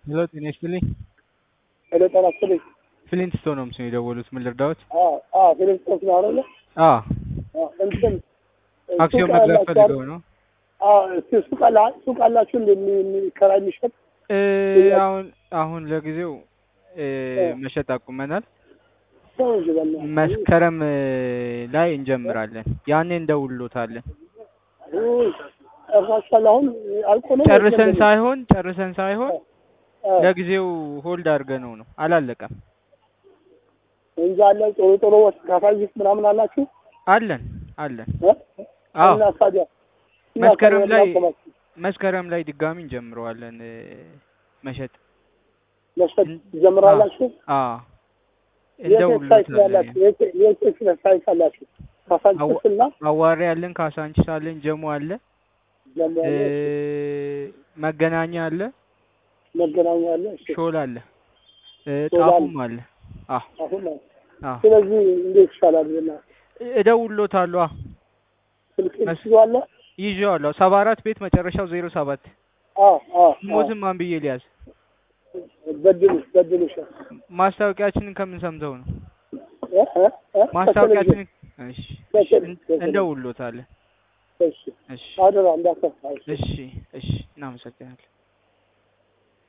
ሄሎ ጤና ይስጥልኝ። ሄሎ ጤና ይስጥልኝ። ፍሊንት ስቶን ነው ምስል የደወሉት። ምን ልርዳዎት? አዎ አዎ ፊሊፕስ ነው አይደለ? አዎ አዎ እንትን አክሲዮን ሱቅ መግዛት ያላችሁ ፈልገው ነው። አዎ እስኪ ሱቅ አላ ሱቅ አላችሁ እንደ የሚከራይ የሚሸጥ እ አሁን አሁን ለጊዜው እ መሸጥ አቁመናል። ሰው እንጂ በእናትህ። መስከረም እ ላይ እንጀምራለን። ያኔ እንደውሎታለን። ውይ፣ ጨርሳችኋል? አሁን አልቆ ነው ወይስ ጨርሰን ምንድን ነው? ሳይሆን ጨርሰን ሳይሆን አዎ፣ ለጊዜው ሆልድ አድርገነው ነው። አላለቀም። እንጂ አለ ጥሩ ጥሩ ካፋይስ ምናምን አላችሁ አለን አለን። እ? አዎ እና ታዲያ እና መስከረም ታዲያ ላይ ምናቆማችሁ? መስከረም ላይ ድጋሚ እንጀምረዋለን እ መሸጥ። መሸጥ ትጀምራላችሁ? አዎ የት ሳይት ነው ያላችሁ? እንደውሎታለን። የት የት ሳይት አላችሁ? ካሳንቺስ እና አዋሪ አለን፣ ካሳንቺስ አለን፣ ጀሞ አለ፣ ጀሞ እ አለ፣ መገናኛ አለ፣ መገናኛ አለ። እሺ ሾላ አለ፣ እ ሾላ ጣፉም አለ። አዎ አሁን ነው። አዎ ስለዚህ እንዴት ይሻላል ብለና እደውሎታለሁ። አዎ ስልክ መስ- ትይዋለህ? ይዤዋለሁ። ሰባ አራት ቤት መጨረሻው ዜሮ ሰባት አዎ አዎ አዎ። ሞትም ማን ብዬ ሊያዝ በድሉሽ በድሉሽ ማስታወቂያችንን ከምን ሰምተው ነው? እ እ እ ማስታወቂያችንን እሺ፣ እሺ፣ በቴሌ- እን- እንደውሎታለን። እሺ እሺ፣ አደራ እንዳትከፋ። እሺ፣ እሺ፣ እናመሰግናለን።